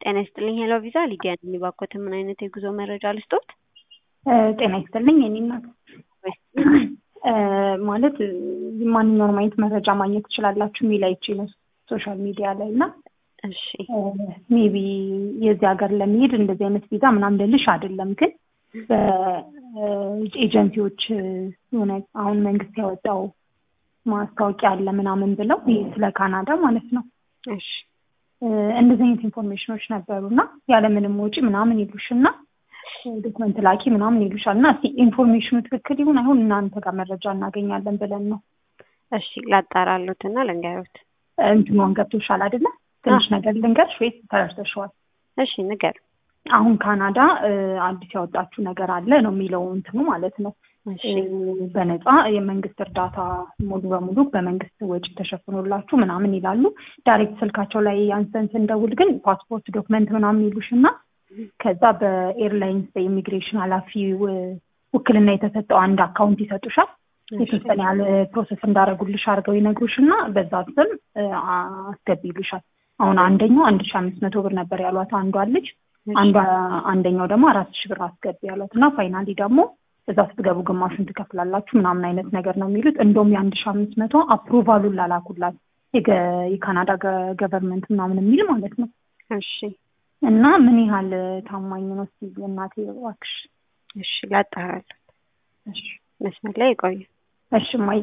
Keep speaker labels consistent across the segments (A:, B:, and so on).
A: ጤና ይስጥልኝ ሄሎ ቪዛ ሊዲያ ነኝ። እባክዎትን ምን አይነት የጉዞ መረጃ ልስጦት?
B: ጤና ይስጥልኝ የኔ እናት ማለት ማንኛውንም አይነት መረጃ ማግኘት ትችላላችሁ የሚል አይቼ ነው ሶሻል ሚዲያ ላይ እና
A: እሺ
B: ሜቢ የዚህ ሀገር ለመሄድ እንደዚህ አይነት ቪዛ ምናምን ልልሽ አይደለም፣ ግን በኤጀንሲዎች የሆነ አሁን መንግስት ያወጣው ማስታወቂያ አለ ምናምን ብለው ይህ ስለ ካናዳ ማለት ነው
A: እሺ
B: እንደዚህ አይነት ኢንፎርሜሽኖች ነበሩ እና ያለምንም ወጪ ምናምን ይሉሽ እና ዶክመንት ላኪ ምናምን ይሉሻል እና እስኪ ኢንፎርሜሽኑ ትክክል ይሁን አይሁን እናንተ ጋር መረጃ እናገኛለን ብለን ነው።
A: እሺ ላጣራሉት እና ልንገሩት።
B: እንትኗን ገብቶሻል አይደለ? ትንሽ ነገር ልንገርሽ ወይስ ተረድተሽዋል?
A: እሺ ንገር።
B: አሁን ካናዳ አዲስ ያወጣችው ነገር አለ ነው የሚለው እንትኑ ማለት ነው።
A: እሺ
B: በነፃ የመንግስት እርዳታ ሙሉ በሙሉ በመንግስት ወጪ ተሸፍኖላችሁ ምናምን ይላሉ። ዳይሬክት ስልካቸው ላይ አንስተን ስንደውል ግን ፓስፖርት ዶክመንት ምናምን ይሉሽ እና ከዛ በኤርላይንስ በኢሚግሬሽን ኃላፊ ውክልና የተሰጠው አንድ አካውንት ይሰጡሻል። የተወሰነ ያህል ፕሮሰስ እንዳደረጉልሽ አድርገው ይነግሩሽ እና በዛ ስም አስገቢ ይሉሻል። አሁን አንደኛው አንድ ሺ አምስት መቶ ብር ነበር ያሏት አንዷ ልጅ አንዷ አንደኛው ደግሞ አራት ሺ ብር አስገቢ ያሏት እና ፋይናሊ ደግሞ እዛ ስትገቡ ግማሹን ትከፍላላችሁ ምናምን አይነት ነገር ነው የሚሉት። እንደውም የአንድ ሺ አምስት መቶ አፕሩቫሉን ላላኩላት የካናዳ ገቨርንመንት ምናምን የሚል ማለት ነው።
A: እሺ
B: እና ምን ያህል ታማኝ ነው እስኪ እናቴ እባክሽ።
A: እሺ ላጣራሉት።
B: እሺ
A: መስመር ላይ ይቆዩ።
B: እሺ እማዬ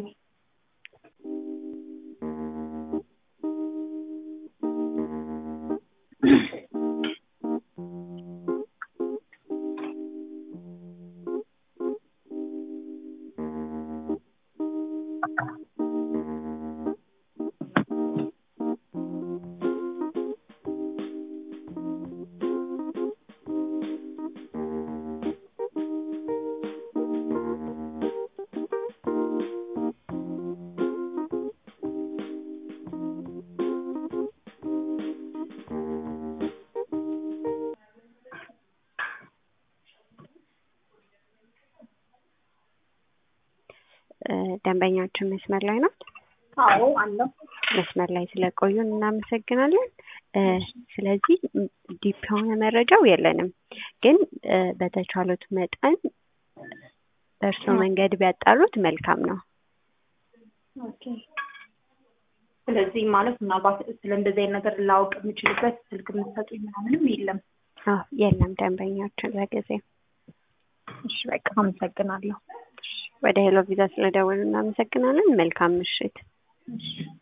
A: ደንበኛችን መስመር ላይ ነው።
B: አዎ አለው።
A: መስመር ላይ ስለቆዩን እናመሰግናለን። ስለዚህ ዲፕ የሆነ መረጃው የለንም፣ ግን በተቻሉት መጠን በእርስዎ መንገድ ቢያጣሩት መልካም ነው።
B: ኦኬ። ስለዚህ ማለት ምናልባት ስለ እንደዚህ አይነት ነገር ላውቅ የምችልበት ስልክ የምትሰጡኝ ምናምንም የለም?
A: አዎ የለም ደንበኛችን ለጊዜው።
B: እሺ በቃ አመሰግናለሁ።
A: ወደ ሄሎ ቪዛ ስለደወሉ እናመሰግናለን። መልካም ምሽት።
B: እሺ